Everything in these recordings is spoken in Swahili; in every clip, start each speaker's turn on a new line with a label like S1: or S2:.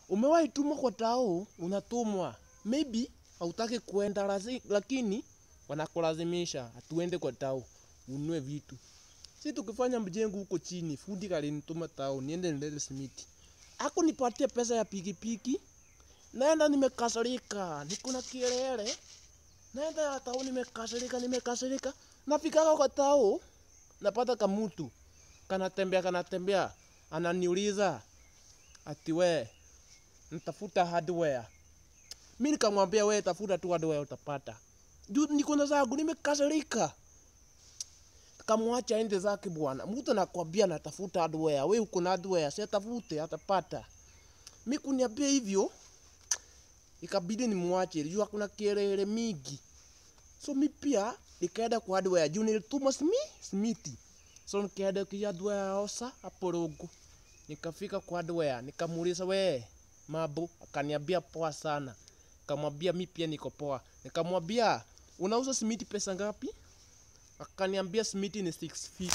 S1: Umewahi tumwa kwa tao, unatumwa. Maybe hautaki kuenda lazi- lakini wanakulazimisha atuende kwa tao, ununue vitu. Si tukifanya mjengo huko chini, fundi kalinituma tao, niende nilete simiti. Hakunipatia pesa ya pikipiki. Naenda nimekasirika, niko na kielele. Naenda ya tao nimekasirika, nimekasirika. Nafikaga kwa tao, napata kamutu. Kanatembea, kanatembea. Ananiuliza, ati we, ntafuta hardware. Mi nikamwambia we, tafuta tu hardware utapata. Juu niko na zangu, nimekasirika. Kamwacha ende zake bwana. Mtu anakwambia natafuta hardware. We uko na hardware, si atafute, atapata. Mi kuniambia hivyo, ikabidi nimwache, juu hakuna kelele mingi. So mi pia nikaenda kwa hardware, juu nilituma simi, simiti. So nikaenda kwa hardware osa hapo Rongo. Nikafika kwa hardware, nikamuuliza we, mambo, akaniambia poa sana. Nikamwambia mi pia niko poa. Nikamwambia unauza simiti pesa ngapi? Akaniambia simiti ni 650.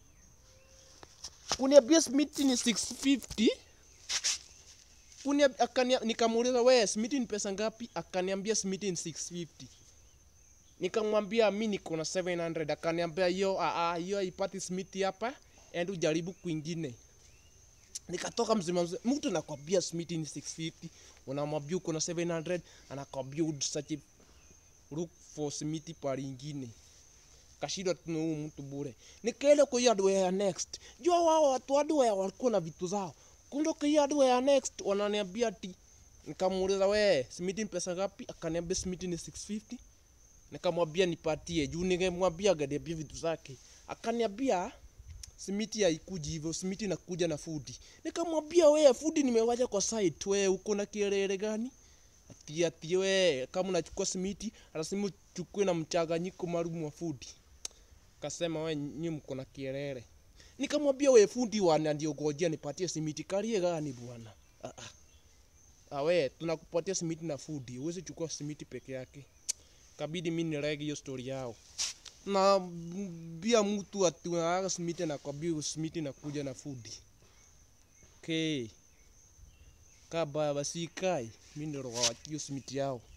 S1: Kuniambia simiti ni 650. Kunia, akania, nikamuuliza we simiti ni pesa ngapi? Akaniambia simiti ni 650. Nikamwambia mi niko na 700. Akaniambia hiyo a a hiyo haipati simiti hapa, enda ujaribu kwingine. Nikatoka mzima mzima, mtu anakwambia simiti ni 650, unamwambia uko na 700, anakwambia usache look for simiti pahali ingine. Kashindwa tu na huyu mtu bure. Nikaenda kwa hiyo hardware ya next. Jua wao watu hardware walikuwa na vitu zao. Kumbe kwa hiyo hardware ya next wananiambia ati nikamuuliza we simiti ni pesa ngapi? Akaniambia simiti ni 650. Nikamwambia nipatie juu ningemwambia angeniambia vitu zake. Akaniambia simiti haikuji hivyo, simiti inakuja na fudi. Nikamwambia we fudi nimewacha kwa site, we uko na kielele gani? Ati ati we kama unachukua simiti lazima uchukue na mchanganyiko maalum wa fudi. Kasema we nyi mko na kielele. Nikamwambia we fundi wananiongojea nipatie simiti kalie gani bwana? Ah ah. Ah we tunakupatia simiti na fudi, huwezi chukua simiti peke yake. Kabidi mimi nirege hiyo story yao. Na bia mtu ati unaaga simiti na kwambia simiti nakuja na fudi. Okay. Kaba basi kai, mimi ndio hiyo simiti yao.